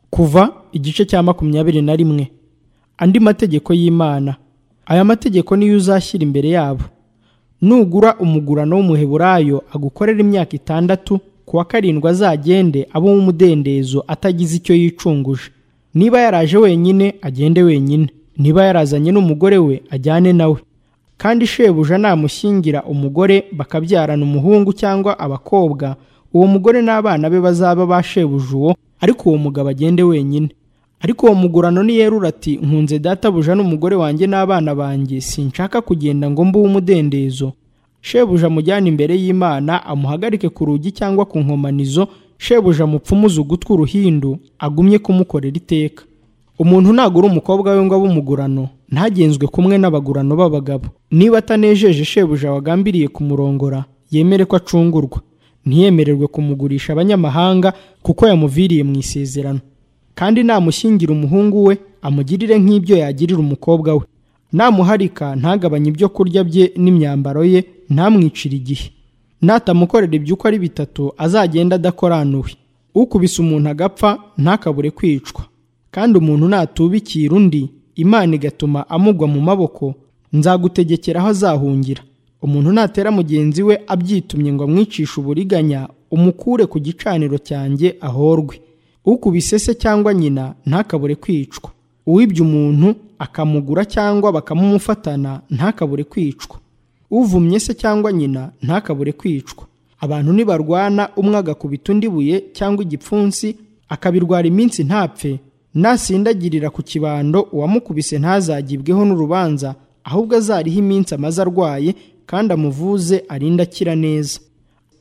kuva igice cya makumyabiri na rimwe andi mategeko y'imana aya mategeko niyo uzashyira imbere yabo nugura umugurano w'umuheburayo agukorera imyaka itandatu ku wa karindwi azagende abamo umudendezo atagize icyo yicunguje niba yaraje wenyine agende wenyine niba yarazanye n'umugore we ajyane nawe kandi shebuja namushyingira umugore bakabyarana umuhungu cyangwa abakobwa uwo mugore n'abana be bazaba ba shebuja uwo ariko uwo mugabo agende wenyine ariko uwo mugurano niyerura ati nkunze databuja n'umugore wanjye n'abana banjye sinshaka kugenda ngo mbe uw'umudendezo shebuja amujyane imbere y'imana amuhagarike ku rugi cyangwa ku nkomanizo shebuja amupfumuze ugutwi uruhindu agumye kumukorera iteka umuntu nagura umukobwa we ngo abe umugurano ntagenzwe kumwe n'abagurano b'abagabo niba atanejeje shebuja wagambiriye kumurongora yemere ko acungurwa ntiyemererwe kumugurisha abanyamahanga kuko yamuviriye mu isezerano kandi namushyingira umuhungu we amugirire nk'ibyo yagirira umukobwa we namuharika ntagabanye ibyo kurya bye n'imyambaro ye ntamwicire igihe natamukorera iby'uko ari bitatu azagenda adakoranuwe ukubise umuntu agapfa ntakabure kwicwa kandi umuntu natubikira undi imana igatuma amugwa mu maboko nzagutegekera aho azahungira umuntu natera mugenzi we abyitumye ngo amwicishe uburiganya umukure ku gicaniro cyanjye ahorwe ukubise se cyangwa nyina ntakabure kwicwa uwibye umuntu akamugura cyangwa bakamumufatana ntakabure kwicwa uvumye se cyangwa nyina ntakabure kwicwa abantu nibarwana umwe agakubita undi buye cyangwa igipfunsi akabirwara iminsi ntapfe nasindagirira ku kibando uwamukubise ntazagibweho n'urubanza ahubwo azariho iminsi amaze arwaye kandi amuvuze arinde akira neza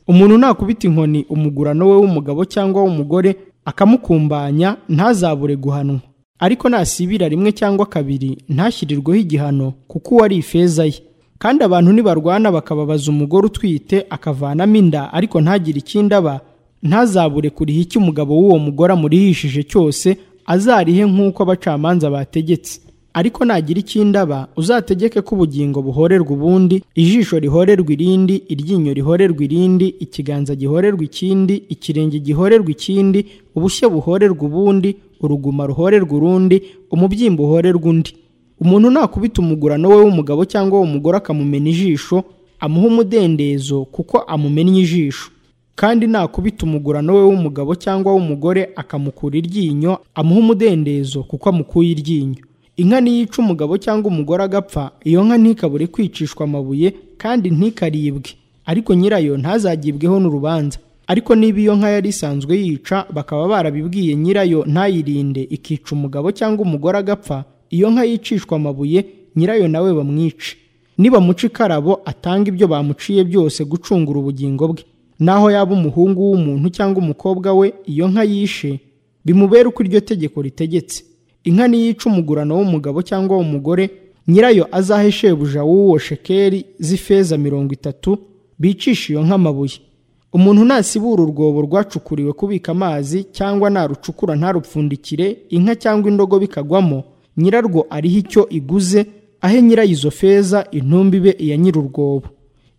umuntu nakubita inkoni umugurano we w'umugabo cyangwa w'umugore akamukumbanya ntazabure guhanwa ariko nasibira rimwe cyangwa kabiri ntashyirirweho igihano kuko uwo ari ifeza ye kandi abantu nibarwana bakababaza umugore utwite akavanamo inda ariko ntagire ikindi aba ntazabure kuriha icyo umugabo w'uwo mugore amurihishije cyose azarihe nk'uko abacamanza bategetse ariko nagira ikindi aba uzategeke ko ubugingo buhorerwa ubundi ijisho rihorerwa irindi iryinyo rihorerwa irindi ikiganza gihorerwa ikindi ikirenge gihorerwa ikindi ubushyo buhorerwa ubundi uruguma ruhorerwa urundi umubyimba uhorerwa undi umuntu nakubita umugurano we w'umugabo cyangwa w'umugore akamumena ijisho amuha umudendezo kuko amumennye ijisho kandi nakubita umugurano we w'umugabo cyangwa w'umugore akamukura iryinyo amuha umudendezo kuko amukuye iryinyo inka niyica umugabo cyangwa umugore agapfa iyo nka ntikabure kwicishwa amabuye kandi ntikaribwe ariko nyirayo ntazagibweho n'urubanza ariko niba iyo nka yari isanzwe yica bakaba barabibwiye nyirayo ntayirinde ikica umugabo cyangwa umugore agapfa iyo nka yicishwa amabuye nyirayo nawe bamwice nibamuca ikarabo atanga ibyo bamuciye byose gucungura ubugingo bwe naho yaba umuhungu w'umuntu cyangwa umukobwa we iyo nka yishe bimubera uko iryo tegeko ritegetse inka niyica umugurano w'umugabo cyangwa w'umugore nyirayo azahe shebuja w'uwo shekeri z'ifeza mirongo itatu bicisha iyo nka amabuye umuntu nasibura urwobo rwacukuriwe kubika amazi cyangwa narucukura ntarupfundikire inka cyangwa indogobe ikagwamo nyirarwo ariho icyo iguze ahe nyirayo izo feza intumbi be iya nyir'urwobo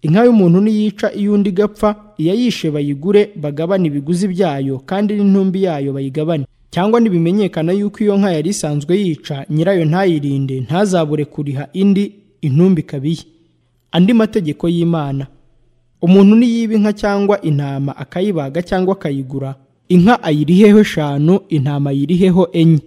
inka y'umuntu niyica iy'undi igapfa iyayishe bayigure bagabane ibiguzi byayo kandi n'intumbi yayo bayigabane cyangwa nibimenyekana yuko iyo nka yari isanzwe yica nyirayo ntayirinde ntazabure kuriha indi intumbi kabiye andi mategeko y'imana umuntu niyiba inka cyangwa intama akayibaga cyangwa akayigura inka ayiriheho eshanu intama ayiriheho enye